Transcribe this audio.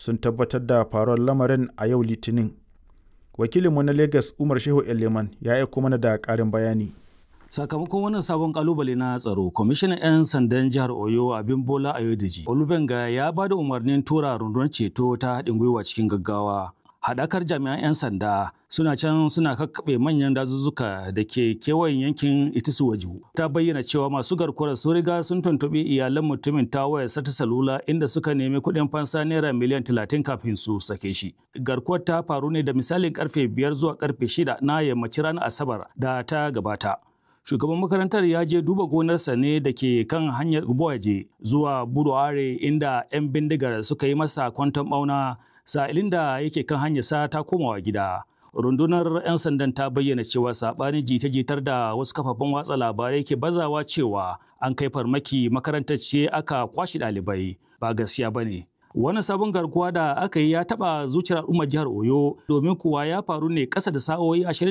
sun tabbatar da faruwar lamarin a yau litinin wakilinmu na lagos umar shehu eleman ya aiko mana da ƙarin bayani sakamakon wannan sabon kalubale na tsaro kwamishinan 'yan sandan jihar oyo abin bola ayodeji olubenga ya ba da umarnin tura rundunar ceto ta haɗin gwiwa cikin gaggawa haɗakar jami'an 'yan sanda suna can suna kakkaɓe manyan dazuzzuka da ke kewayen yankin itisuwaju ta bayyana cewa masu garkuwar sun riga sun tuntuɓi iyalan mutumin ta wayar sata salula inda suka nemi kuɗin fansa naira miliyan talatin kafin su sake shi garkuwar ta faru ne da misalin karfe biyar zuwa karfe shida na yammacin ranar asabar da ta gabata shugaban makarantar ya je duba gonarsa ne da ke kan hanyar Gboaje zuwa Buduare inda 'yan bindigar suka yi masa kwanton bauna sa'ilin da yake kan hanyarsa ta komawa gida. Rundunar 'yan sandan ta bayyana cewa saɓanin jita-jitar da wasu kafafen watsa labarai ke bazawa cewa an kai farmaki makarantar ce aka kwashe ɗalibai ba gaskiya ba ne. Wannan sabon garkuwa da aka yi ya taɓa zuciyar al'ummar jihar Oyo domin kuwa ya faru ne ƙasa da sa'o'i